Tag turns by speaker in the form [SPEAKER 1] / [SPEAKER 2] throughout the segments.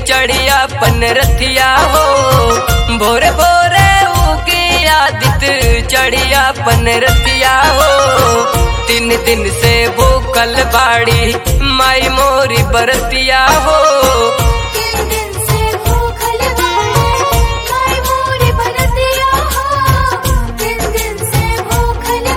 [SPEAKER 1] चढ़िया पन रथिया हो भोरे भोरे उगी आदित चढ़िया पन रथिया हो तीन दिन से भूखल बाड़ी माई मोरी बरतिया हो
[SPEAKER 2] तीन दिन से भूखल बाड़े माई मोरी बरतिया हो तीन दिन से भूखल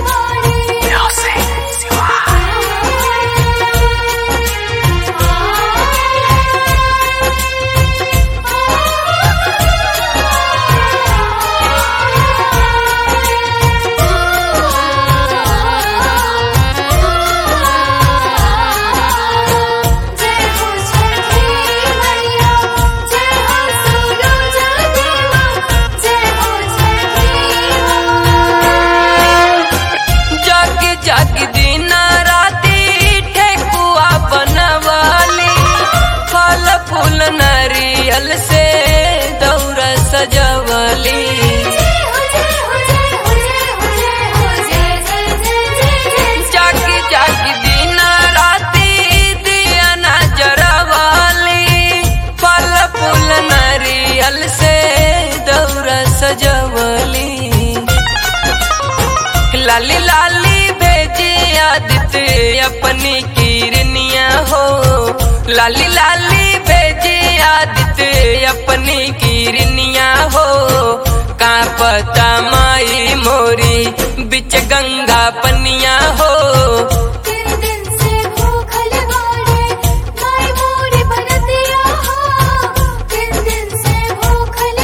[SPEAKER 2] जय हो छठी मैया जय हो सूरज देवा जय हो छठी
[SPEAKER 1] जग जग दिन राती ठेकुआ बनवाली फल फूल नारियल से दौरा सजवली
[SPEAKER 2] जय हो जय हो जय हो जय हो जय जय जय जय
[SPEAKER 1] जग जग दिन राती दिया नजरवाली फल फूल नारियल से दौरा सजवली लाली लाली भेजी आदित्य अपनी किरनिया हो लाली लाली भेजी आदित्य अपनी किरनिया हो का पता माई मोरी बिच गंगा पनिया हो
[SPEAKER 2] तीन दिन से भूखल बाड़े माई मोरी बरतिया हो तीन दिन से भूखल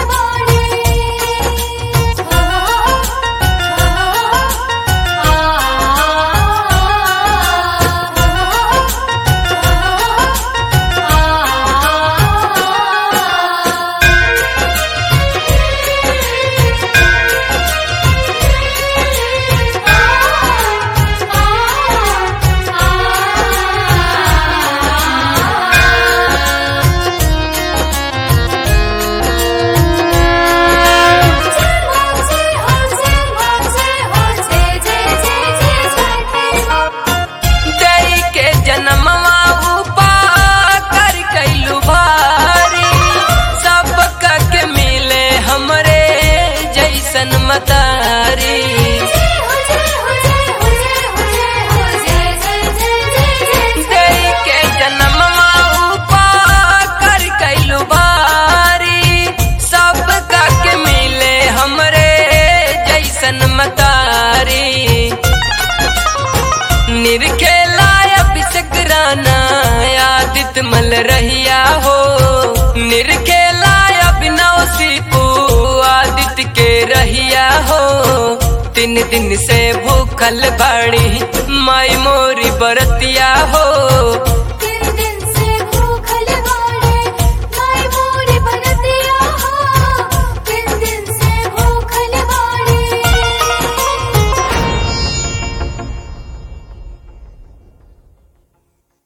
[SPEAKER 1] दई के जन्मवा उपा कर कैलू भारी सब के मिले हमरे जैसन मतारी दई के जन्मवा उपा कर कैलू भारी सब के मिले हमरे जैसन मतारी निरखेला अभिषेक राना आदित मल रहिया हो निरखेला अभिनव सीपू आदित के रहिया हो तीन दिन से भूखल बाड़ी माई मोरी बरतिया हो